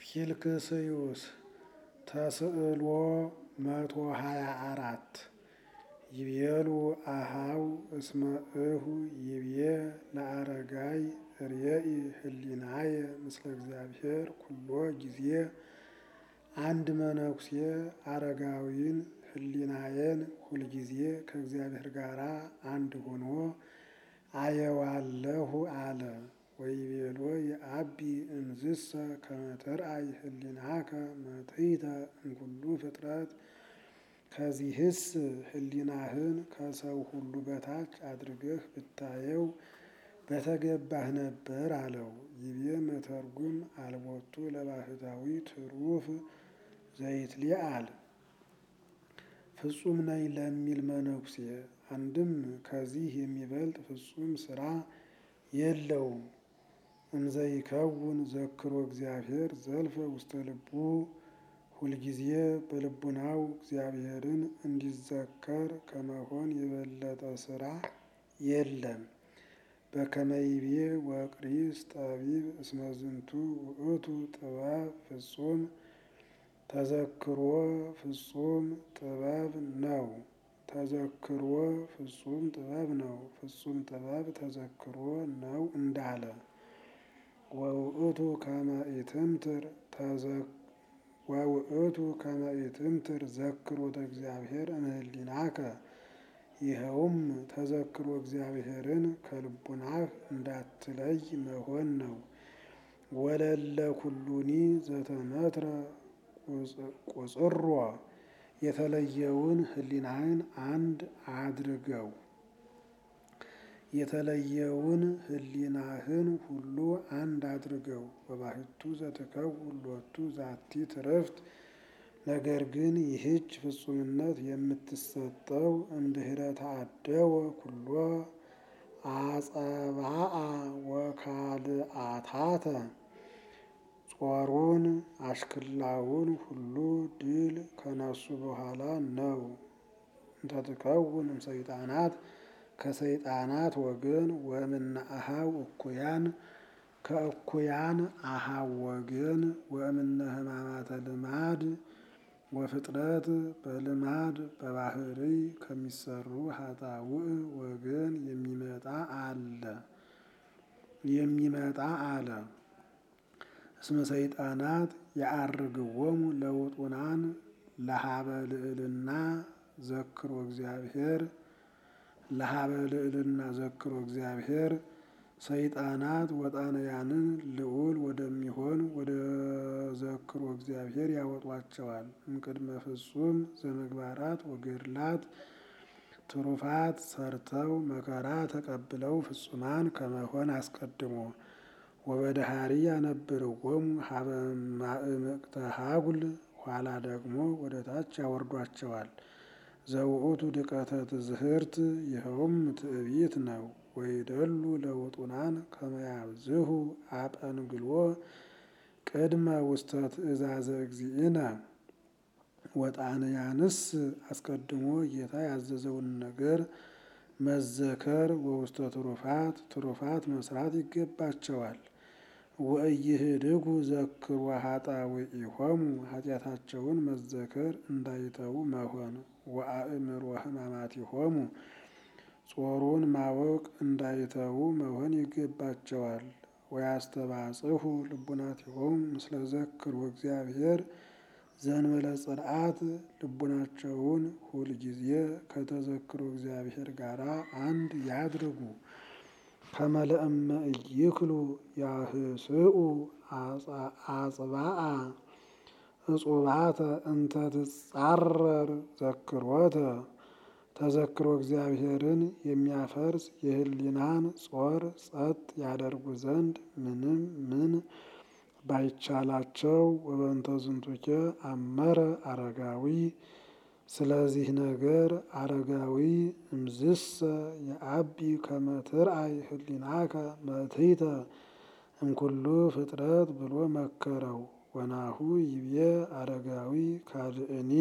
ኪልክስዩስ ተስዕሎ መቶ ሀያ አራት ይቤሉ አሃው እስመ እሁ ይቤ ለአረጋይ ርእይ ህሊናየ ምስለ እግዚአብሔር ኩሎ ጊዜ አንድ መነኩሴ አረጋዊን ህሊናየን ሁልጊዜ ከእግዚአብሔር ጋር አንድ ሆኖ አየዋለሁ አለ። ወይቤሎ የአቢ እንዝሰ ከመ ተርአይ ህሊናከ መትሕተ እምኩሉ ፍጥረት ከዚህስ ህሊናህን ከሰው ሁሉ በታች አድርገህ ብታየው በተገባህ ነበር አለው። ይቤ መተርጉም አልቦቱ ለባህታዊ ትሩፍ ዘይትሊአል ፍጹም ነኝ ለሚል መነኩሴ አንድም ከዚህ የሚበልጥ ፍጹም ስራ የለውም። እንዘይከውን ዘክሮ እግዚአብሔር ዘልፈ ውስተ ልቡ ሁልጊዜ በልቡናው እግዚአብሔርን እንዲዘከር ከመሆን የበለጠ ስራ የለም። በከመይቤ ወቅሪስ ጠቢብ እስመ ዝንቱ ውእቱ ጥበብ ፍጹም ተዘክሮ ፍጹም ጥበብ ነው። ተዘክሮ ፍጹም ጥበብ ነው። ፍጹም ጥበብ ተዘክሮ ነው እንዳለ ወውእቱ ከመ ኢትምትር ወውእቱ ከመ ኢትምትር ዘክሮተ እግዚአብሔር እምህሊናከ ይኸውም ተዘክሮ እግዚአብሔርን ከልቡናህ እንዳትለይ መሆን ነው። ወለለ ኩሉኒ ዘተመትረ ቁጽሮ የተለየውን ህሊናህን አንድ አድርገው የተለየውን ህሊናህን ሁሉ አንድ አድርገው በባህቱ ዘትከውን ሎቱ ዛቲ ትርፍት ነገር ግን ይህች ፍጹምነት የምትሰጠው እንድህረ ተአደወ ኩሎ አጸባአ ወካልአታተ ጾሩን አሽክላውን ሁሉ ድል ከነሱ በኋላ ነው። እንተትከውን እምሰይጣናት ከሰይጣናት ወገን ወእምነ አኀው እኩያን ከእኩያን አኀው ወገን ወእምነ ሕማማተ ልማድ ወፍጥረት በልማድ በባህሪ ከሚሰሩ ኃጣውእ ወገን የሚመጣ አለ የሚመጣ አለ። እስመ ሰይጣናት የዐርግዎሙ ለውጡናን ለሀበ ልዕልና ዘክሮ እግዚአብሔር ለሀበ ልዕልና ዘክሮ እግዚአብሔር ሰይጣናት ወጣንያንን ልዑል ወደሚሆን ወደ ዘክሮ እግዚአብሔር ያወጧቸዋል። እምቅድመ ፍጹም ዘምግባራት ወገድላት ትሩፋት ሰርተው መከራ ተቀብለው ፍጹማን ከመሆን አስቀድሞ ወበደሃሪ ያነብርዎሙ ሀበ ማእምቅተ ሀጉል ኋላ ደግሞ ወደ ታች ያወርዷቸዋል። ዘውእቱ ድቀተ ትዝህርት ይኸውም ትዕቢት ነው። ወይደሉ ለውጡናን ከመያብዝሁ አጰንግሎ ቅድመ ውስተ ትእዛዘ እግዚእነ ወጣንያንስ አስቀድሞ ጌታ ያዘዘውን ነገር መዘከር ወውስተ ትሩፋት ትሩፋት መስራት ይገባቸዋል። ወኢይህድጉ ዘክሮ ኃጣውኢሆሙ ኃጢአታቸውን መዘከር እንዳይተዉ መሆን ወአእምሮ ሕማማቲሆሙ ጾሩን ማወቅ እንዳይተዉ መሆን ይገባቸዋል። ወያስተባጽሑ ልቡናቲሆሙ ምስለ ዘክሮ እግዚአብሔር ዘእንበለ ጽርዓት ልቡናቸውን ሁልጊዜ ከተዘክሮ እግዚአብሔር ጋር አንድ ያድርጉ። ከመ ለእመ ኢይክሉ ያህስኡ አጽብዓ እጹባተ እንተ ትጻረር ዘክሮተ ተዘክሮ እግዚአብሔርን የሚያፈርስ የህሊናን ጾር ጸጥ ያደርጉ ዘንድ ምንም ምን ባይቻላቸው ወበንተ ዝንቱኬ አመረ አረጋዊ ስለዚህ ነገር አረጋዊ እምዝሰ የአቢ ከመ ትርአይ ህሊናከ መትሕተ እምኩሉ ፍጥረት ብሎ መከረው። ወናሁ ይቤ አረጋዊ ካልእኒ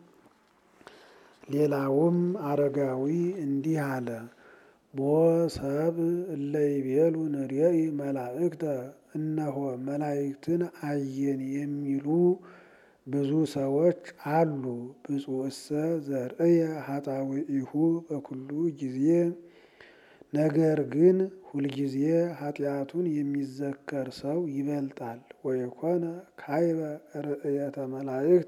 ሌላውም አረጋዊ እንዲህ አለ። ቦ ሰብ እለ ይቤሉ ንሬኢ መላእክተ እነሆ መላእክትን አየን የሚሉ ብዙ ሰዎች አሉ። ብፁዕሰ ዘርእየ ኃጣውኢሁ በኩሉ ጊዜ ነገር ግን ሁልጊዜ ኃጢአቱን የሚዘከር ሰው ይበልጣል። ወይኮነ ካይበ ርእየተ መላእክት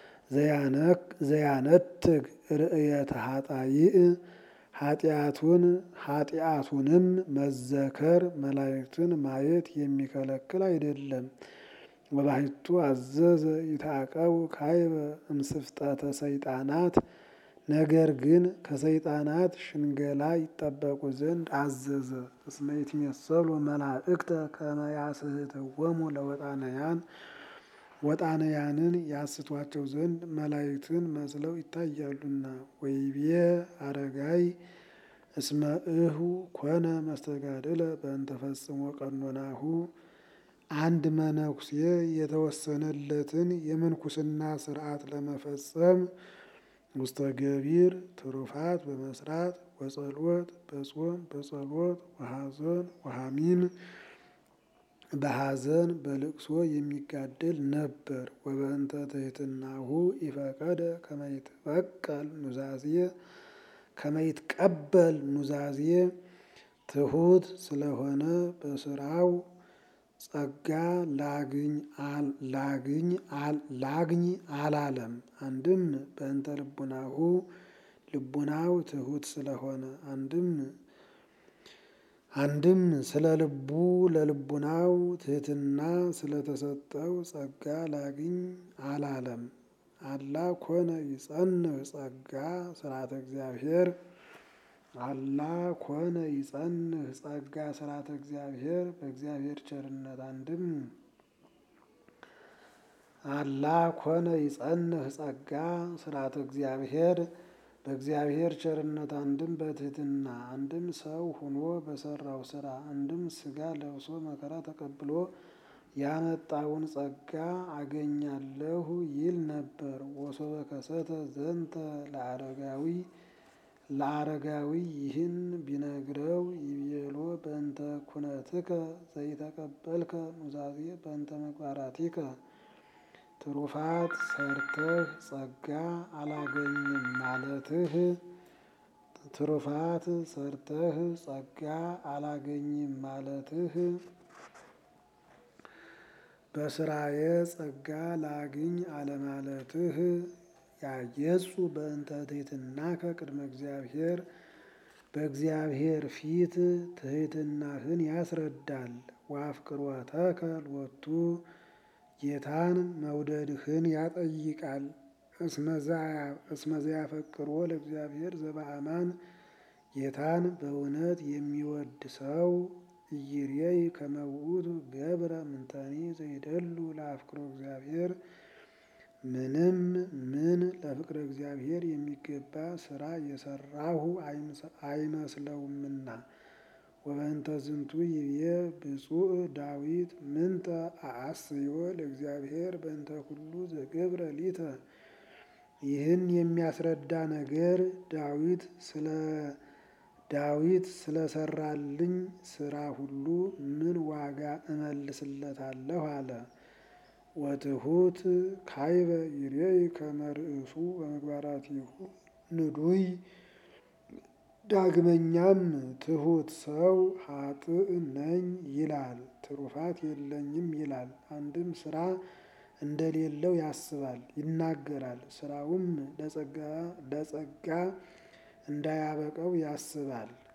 ዘያነትግ ርእየተ ኃጣይእ ኃጢአቱን ኃጢአቱንም መዘከር መላእክትን ማየት የሚከለክል አይደለም። ወባሕቱ አዘዘ ይታቀቡ ካይበ እምስፍጠተ ሰይጣናት ነገር ግን ከሰይጣናት ሽንገላ ይጠበቁ ዘንድ አዘዘ። እስመ ይትሜሰሉ መላእክተ ከመ ያስሕትዎሙ ለወጣንያን ወጣንያንን ያስቷቸው ዘንድ መላእክትን መስለው ይታያሉና። ወይቤ አረጋይ እስመ እሁ ኮነ መስተጋድለ በእንተ ፈጽሞ ቀኖናሁ አንድ መነኩሴ የተወሰነለትን የምንኩስና ስርዓት ለመፈጸም ውስተ ገቢር ትሩፋት በመስራት ወጸሎት በጾም በጸሎት ወሐዘን ወሐሚም በሐዘን በልቅሶ የሚጋደል ነበር። ወበእንተ ትሕትናሁ ኢፈቀደ ከመ ይትበቀል ኑዛዜ ከመ ይትቀበል ኑዛዜ ትሑት ስለሆነ በስራው ጸጋ ላግኝ ላግኝ አላለም። አንድም በእንተ ልቡናሁ ልቡናው ትሑት ስለሆነ አንድም አንድም ስለ ልቡ ለልቡናው ትሕትና ስለተሰጠው ጸጋ ላግኝ አላለም። አላ ኮነ ይጸንዕ ጸጋ ስርዓተ እግዚአብሔር አላ ኮነ ይጸንዕ ጸጋ ስርዓተ እግዚአብሔር በእግዚአብሔር ቸርነት አንድም አላ ኮነ ይጸንዕ ጸጋ ስርዓተ እግዚአብሔር በእግዚአብሔር ቸርነት አንድም በትሕትና አንድም ሰው ሁኖ በሰራው ስራ አንድም ሥጋ ለብሶ መከራ ተቀብሎ ያመጣውን ጸጋ አገኛለሁ ይል ነበር። ወሶበ ከሰተ ዘንተ ለአረጋዊ ለአረጋዊ ይህን ቢነግረው ይቤሎ በእንተ ኩነትከ ዘይተቀበልከ ኑዛዜ በእንተ ምግባራቲከ ትሩፋት ሰርተህ ጸጋ አላገኝም ማለትህ ትሩፋት ሰርተህ ጸጋ አላገኝም ማለትህ በስራዬ ጸጋ ላግኝ አለማለትህ ያጌጹ በእንተ ትሕትናከ ቅድመ እግዚአብሔር በእግዚአብሔር ፊት ትሕትናህን ያስረዳል። ወአፍቅሮተከ ሎቱ ጌታን መውደድህን ያጠይቃል። እስመ ዘያፈቅሮ ለእግዚአብሔር ዘበአማን ጌታን በእውነት የሚወድ ሰው ኢይሬይ ከመ ውእቱ ገብረ ምንተኒ ዘይደሉ ለአፍቅሮ እግዚአብሔር ምንም ምን ለፍቅረ እግዚአብሔር የሚገባ ስራ የሰራሁ አይመስለውምና። ወበእንተ ዝንቱ ይቤ ብፁዕ ዳዊት ምንተ አአስዮ ለእግዚአብሔር በእንተ ኩሉ ዘገብረ ሊተ። ይህን የሚያስረዳ ነገር ዳዊት ስለ ዳዊት ስለሰራልኝ ስራ ሁሉ ምን ዋጋ እመልስለታለሁ አለ። ወትሑት ካይበ ይሬይ ከመ ርእሱ በምግባራቲሁ ንዱይ። ዳግመኛም ትሑት ሰው ኃጥእ ነኝ ይላል፣ ትሩፋት የለኝም ይላል። አንድም ስራ እንደሌለው ያስባል ይናገራል። ስራውም ለጸጋ እንዳያበቀው ያስባል።